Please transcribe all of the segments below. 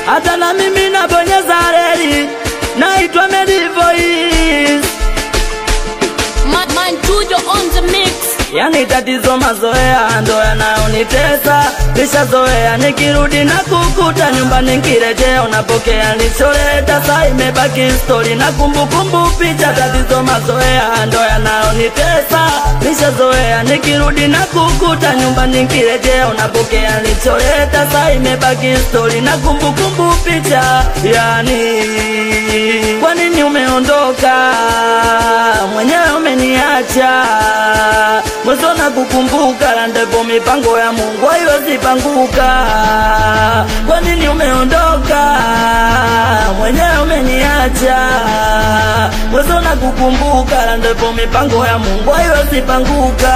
hata na mimi nabonyeza reli, naitwa Medivoice. Man, man, Tujo on the mix. Yani tatizo mazoea ndo yanayonitesa, nishazoea nikirudi na kukuta nyumbani nkirejea unapokea nicholeta, saa imebaki stori na kumbukumbu picha. Tatizo mazoea ndo yanayonitesa, nishazoea nikirudi na kukuta nyumbani nkirejea unapokea nicholeta, saa imebaki stori na kumbukumbu picha. Yani kwa nini umeondoka mwenyewe umeniacha mwezo na kukumbuka la ndipo mipango ya Mungu haiwezi panguka. Kwa nini umeondoka mwenyewe umeniacha mwezo na kukumbuka la ndipo mipango ya Mungu haiwezi panguka.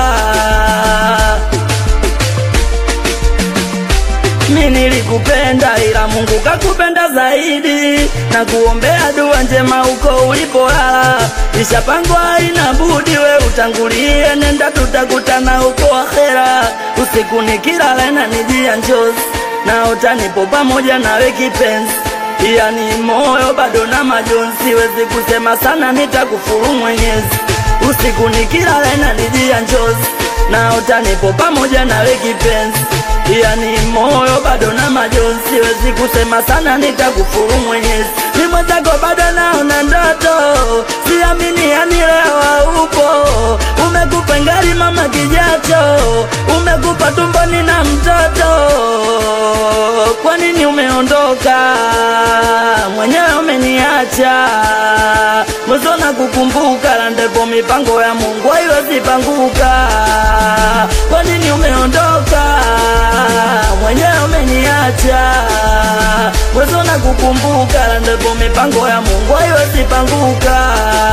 Mi nilikupenda ila Mungu kakupenda zaidi, na kuombea dua njema huko ulipolala. Ishapangwa ina budi, we utangulie, nenda tutakutana huko akhera. Usiku nikilala na nijia njozi, na utanipo pamoja nawe kipenzi yani moyo bado na majonzi, siwezi kusema sana, nitakufuru Mwenyezi. Usiku nikilala na nijia njozi, na utanipo pamoja nawe kipenzi yani moyo bado na majonzi, siwezi kusema sana, nitakufuru Mwenyezi. Ni mwenzako bado naona ndoto, siamini yani leo upo. Umekupa ngali mama kijacho, umekupa tumboni na mtoto. Kwa nini umeondoka mwenyewe umeniacha? Mwezo na kukumbuka la ndipo mipango ya Mungu haiwezi panguka. Kwa nini umeondoka mwenyewe umeniacha? Mwezo na kukumbuka la ndipo mipango ya Mungu haiwezi panguka.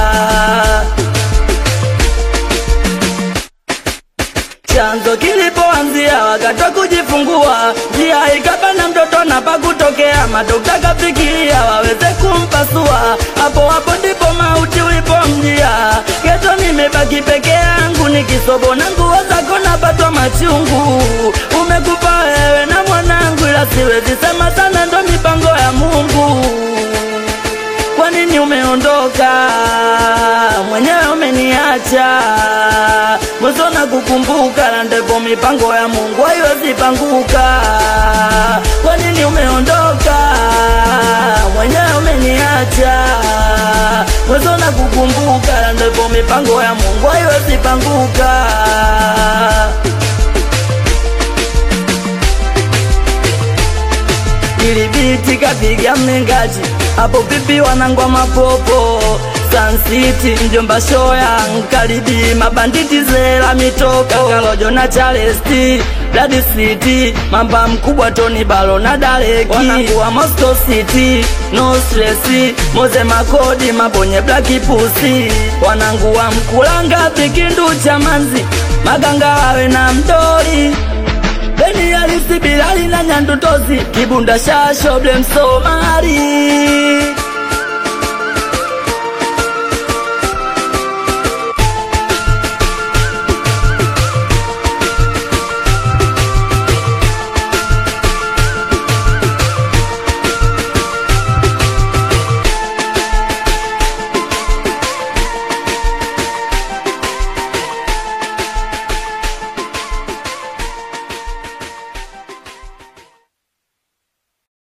chanzo kilipoanzia wakati wa kujifungua, njia ikabana mtoto na pakutokea, madokta kafikiria waweze kumpasua, hapo hapo ndipo mauti ulipomjia. Kesho nimebaki peke yangu nikisobo na nguo zako napatwa machungu, umekufa wewe na mwanangu, ila siwezi sema sana, ndo mipango ya Mungu. Kwa nini umeondoka mwenyewe umeniacha? Mwezo na kukumbuka la ndipo mipango ya Mungu haiwezi panguka. Kwa nini umeondoka mwenyewe umeniacha? Mwezo na kukumbuka la ndipo mipango ya Mungu haiwezi panguka. ili biti kapiga mlingaji hapo vipi wanangwa mapopo Sun City mjomba shoya nkaribi mabanditi zela mitoko kakalojo na Charlesti Blood City mamba mkubwa Tony Balo na Dareki wanakuwa Moscow City no stress Moze Makodi mabonye Black Pussy wananguwa mkulanga pikindu cha manzi maganga wawe na mdori Beni Alisi Bilali na Nyandutozi Kibunda Shasho Blem Somari